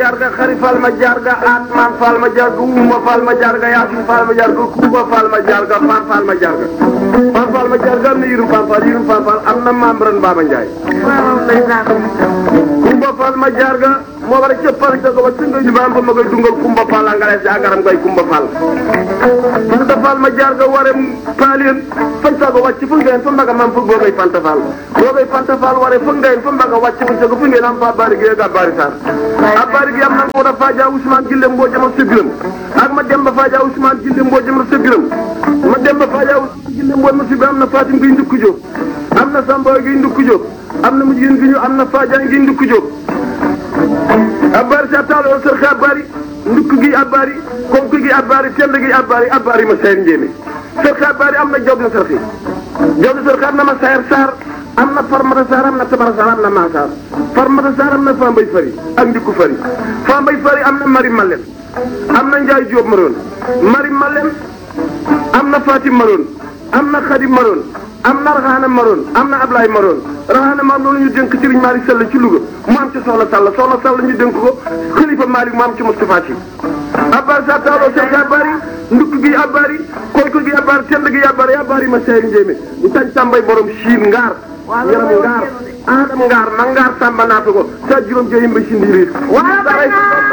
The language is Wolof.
jarga xari fal ma jarga atman fal ma jarga uma fal ma jarga yasin fal ma jarga kuba fal ma jarga fan fal ma jarga fan fal ma jarga am na yirum fan fal yirum fan fal am na maam ren Baba Ndiaye kumba fal ma jarga moo war a cëppal ca ko ba singa ñu baam ba ma koy dungal kumba fal a ngalees agaram koy kumba fal fanta fal ma jarga ware paalien fanta ko wàcc fu ngeen fa mbaga mam fug boogay fanta fal boogay fanta fal ware fu ngeen fa mbaga wàcc fu ca ko fu ngeen am fa bari gi ga bari sar a bari gi am na ko da faja Ousmane Gille mboo jama sebiram ak ma dem ba faja Ousmane Gille mboo jama sebiram ma dem ba faja Ousmane Gille mboo ma sebiram am na Fatim gi ndukku jóg am na Samba gi ndukku jóg am na mu jigéen gi ñu am na Fadia gi ndukku jóg abbaari sa taalo sër abbaari ndukk gi abbaari konk gi abbaari tend gi abbaari abbaari ma sayar njéeme sër abbaari am na job na sër job na sër am na ma sayar saar am na farmata saar am na tabara saar am na maasaar farmata saar am na fambay fari ak ndikku fari fambay fari am na mari malem am na njaay jóob maroon mari malem am na fatim maroon am na xadim maroon am na raxaana maroon am na ablaay maroon raxaana maroon loolu ñu dénk sëriñ Malick Sall ci Louga mu am ci soxla Sall soxla Sall ñu dénk ko xalifa Malick mu am ci Moustapha Sy abbaar sa taaloo seex abbaari ndukk gi abbaari konk gi abbaari tend gi abbaari abbaari ma seeri njéemé ñu tañ tàmbay borom siin ngaar yaram ngaar aadam ngaar ma ngaar tàmba naata ko sa juróom jeyim ba si ndiiriir